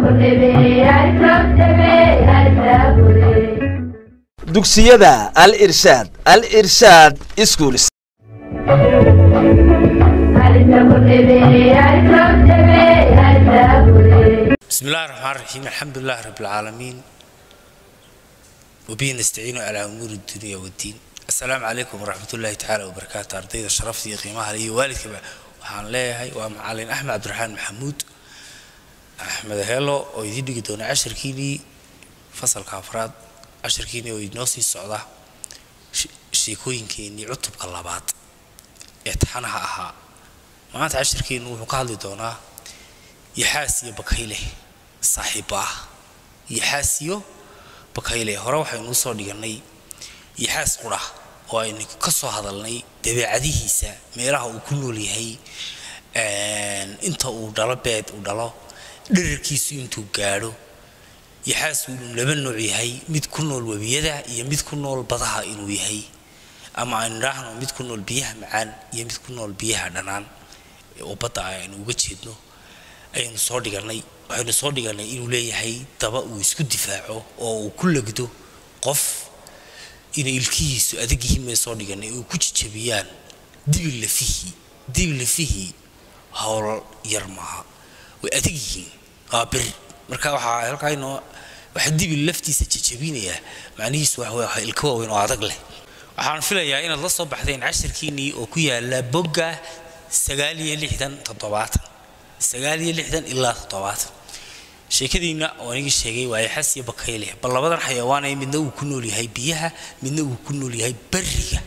dugsiyada al irshaad al irshaad schools بسم الله الرحمن الرحيم الحمد لله رب العالمين وبه نستعين على أمور الدنيا والدين السلام عليكم ورحمة الله تعالى وبركاته أرضي الشرف قيمها لي والدك waxaan leeyahay waa macalin axmed cabdiraxmaan maxamuud axmed heelo oo idiin dhigi doona cashirkiinii fasalka afraad cashirkiinii oo inoo sii socda sheekooyinkeenii cutubka labaad ee taxanaha ahaa maanta cashirkeenu wuxuu ka hadli doonaa yaxaas iyo bakayle saaxiibo ah yaxaas iyo bakayle hore waxaynu usoo dhiganay yaxaas qura oo aynu ka soo hadalnay dabeecadihiisa meelaha uu ku nool yahay inta uu dhalo beed uu dhalo dherarkiisu intuu gaadho yaxaas uu laba nooc yahay mid ku nool webiyada iyo mid ku nool badaha inuu yahay ama aynu idhaahno mid ku nool biyaha macaan iyo mid ku nool biyaha dhanaan oo badda aynu uga jeedno ayaynu soo dhiganay waxaynu soo dhiganay inuu leeyahay daba uu isku difaaco oo uu ku legdo qof inay ilkihiisu adag yihiin bay soo dhiganay oo ku jijabiyaan dibi lafihii dibi lafihii howl yar maaha way adag yihiin waa bir marka waxaa halkaa inoo waxa dibi laftiisa jijabinayaa macnihiisu waxa waa ilka waaweyn oo adag leh waxaan filayaa inaad la soo baxdeen cashirkiinnii oo ku yaala bogga sagaal iyo lixdan toddobaatan sagaal iyo lixdan ilaa toddobaatan sheekadiina oo anigii sheegay waa yaxas iyo bakayle bal labadan xayawaanay midna uu ku nool yahay biyaha midna uu ku nool yahay beriga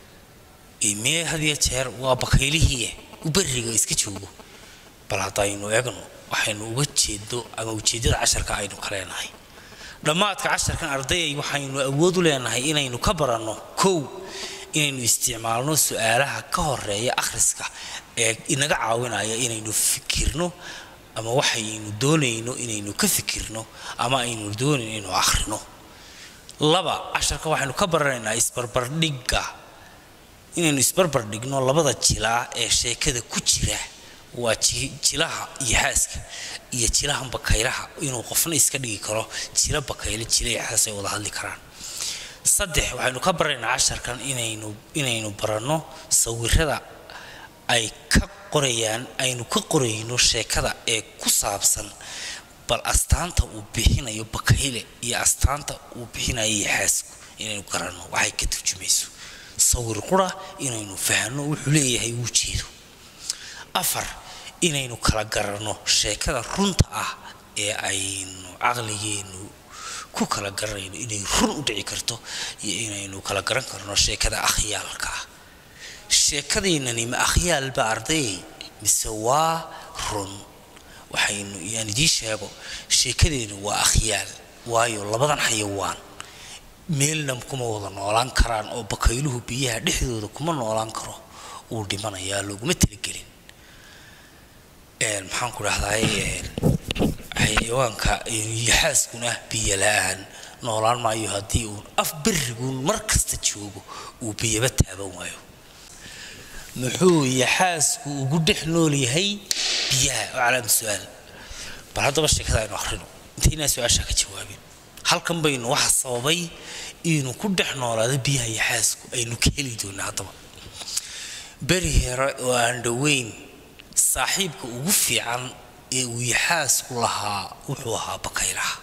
mee had iyo jeer waa bakaylihii u beriga iska joogo bal haddaynu eegno waxaynu uga jeedo ama ujeeddada casharka aynu ka leenahay dhammaadka casharkan ardayay waxaynu awood u leenahay inaynu ka baranno kow inaynu isticmaalno su-aalaha ka horeeya akhriska ee inaga caawinaya inaynu fikirno ama waxaynu doonayno inaynu ka fikirno ama aynu doonayno inaynu akhrino laba casharka waxaynu ka baranaynaa isbarbardhigga inaynu isbarbardhigno labada jilaa ee sheekada ku jira waa jilaha yaxaaska iyo jilaha bakaylaha inuu qofna iska dhigi karo jila bakayle jila yaxaas ay wada hadli karaan saddex waxaynu ka baranaynaa casharkan inaynu inaynu baranno sawirada ay ka qorayaan aynu ka qorayno sheekada ee ku saabsan bal astaanta uu bixinayo bakayle iyo astaanta uu bixinayo yaxaasku inaynu garanno waxay ka turjumayso sawir qura inaynu fahno wuxuu leeyahay wuu jeedo afar inaynu kala garanno sheekada runta ah ee aynu caqligeennu ku kala garanayno inay run u dhici karto iyo inaynu kala garan karno sheekada akhyaalka ah sheekadaynani ma akhyaalba ardayay mise waa run waxaynu yaan idiin sheego sheekadeennu waa akhyaal waayo labadan xayawaan meelna kuma wada noolaan karaan oo bakayluhu biyaha dhexdooda kuma noolaan karo wuu dhimanayaa looguma talagelin maxaan ku dhahdaay xayawaanka yaxaaskuna biyo la-aan noolaan maayo haddii uun af berriguun mar kasta joogo uu biyaba taaban waayo muxuu yaxaasku ugu dhex nool yahay biyaha oo calaama su-aal bal haddaba sheekada aynu akhrino intaynaa su-aashaa ka jawaabin halkan baynu waxa sababay inuu ku dhex noolaado biyaha yaxaasku aynu ka heli doonaa haddaba beri hore oo aan dhoweyn saaxiibka ugu fiican ee uu yaxaasku lahaa wuxuu ahaa bakaylaha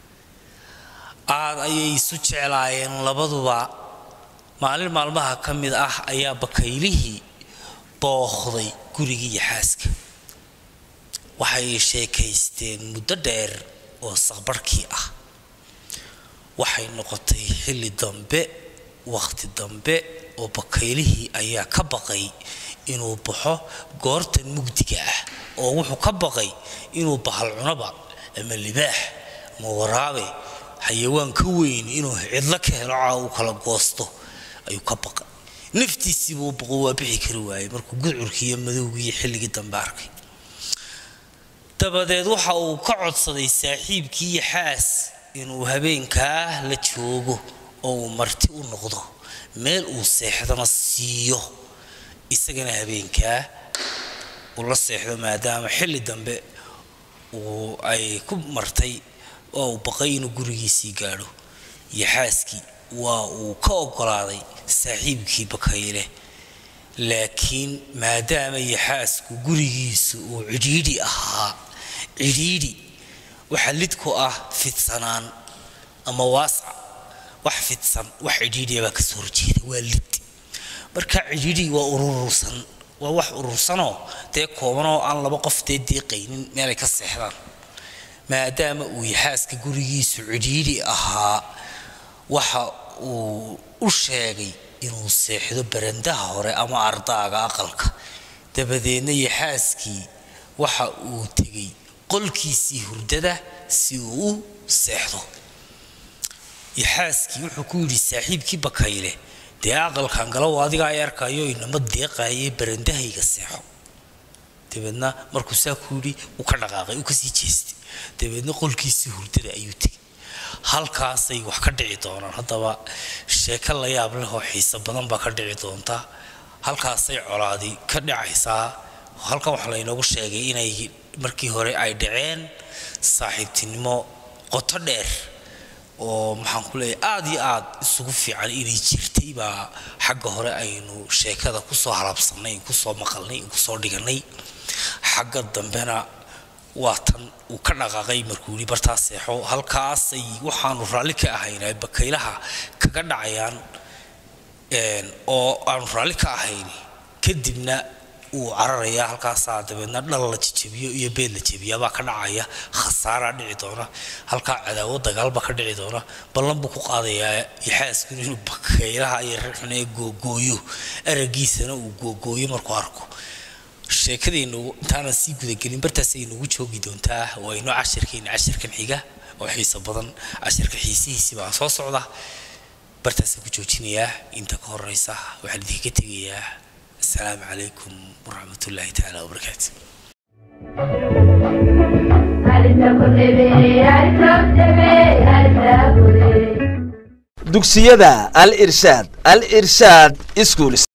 aad ayay isu jeclaayeen labaduba maalin maalmaha ka mid ah ayaa bakaylihii booqday gurigii yaxaaska waxay sheekaysteen muddo dheer oo saqbarhkii ah waxay noqotay xilli dambe wakhti dambe oo bakaylihii ayaa ka baqay inuu baxo goortan mugdiga ah oo wuxuu ka baqay inuu bahal cunaba ama libaax ama waraabe xayawaan ka weyn inuu cidlo ka helo caa uu kala goosto ayuu ka baqay naftiisiibuu baqo waa bixi kari waayey markuu gudcurkii iyo madowgii iyo xilligii dambe arkay dabadeed waxa uu ka codsaday saaxiibkii yaxaas inuu habeenkaa la joogo oo uu marti u noqdo meel uu seexdana siiyo isagana habeenkaa uu la seexdo maadaama xilli dambe uu ay ku martay oo uu baqay inuu gurigiisii gaadho yaxaaskii waa uu ka ogolaaday saaxiibkii bakayle laakiin maadaama yaxaasku gurigiisu uu cidhiidhi ahaa cidhiidhi waxa lid ku ah fidsanaan ama waasac wax fidsan wax cidhiidhiya baa kasoo horjeeda waa lid marka cidhiidhi waa urursan waa wax urursanoo dee koobanoo aan laba qof dee deeqaynin meelay ka seexdaan maadaama uu yaxaaska gurigiisu cidhiidhi ahaa waxa uu u sheegay inuu seexdo barandaha hore ama ardaaga aqalka dabadeedna yaxaaskii waxa uu tegey qolkiisii hurdada si uu u seexdo yaxaaskii wuxuu ku yidhi saaxiibkii bakayle dee aqalkan galow adiga ay arkayo inama deeqaayay barandahayga seexo dabeedna markuu saa ku yidhi uu ka dhaqaaqay uu kasii jeestay dabeedna qolkiisii hurdada ayuu tegey halkaasay wax ka dhici doonaan haddaba sheeko la yaab leh oo xiiso badan baa ka dhici doonta halkaasay colaadi ka dhacaysaa halkan waxaa laynoogu sheegay inay markii hore ay dhaceen saaxiibtinimo qoto dheer oo maxaan ku leeyahay aada iyo aad isugu fiican inay jirtay baa xagga hore aynu sheekada kusoo halabsanay kusoo maqalnay kusoo dhiganay xagga dambena waa tan uu ka dhaqaaqay markuu yidhi bartaa seexo halkaasay waxaanu raalli ka ahayn ay bakaylaha kaga dhacayaan oo aanu raalli ka ahayn kadibna uu cararayaa halkaasaa dabeedna dhal la jejebiyo iyo beed la jebiyaabaa ka dhacaya khasaaraa dhici doona halkaa cadaawo dagaalbaa ka dhici doona ballan buu ku qaadayaa yaxaasku inuu bakaylaha iyo reerxun ee googooyo aragiisana uu googooyo markuu arko sheekadeennu intaanan sii gudagelin bartaas ay nagu joogi doontaa waa inoo cashirkeena cashirkan xiga oo xiiso badan cashirka xiisihiisi baa soo socda bartaasaan ku joojinayaa inta ka horeysa waxaan idinka tegayaa asalaamu calaykum waraxmat ullaahi tacaala wabarakaatu dugsiyada al irshaad al irshaad schools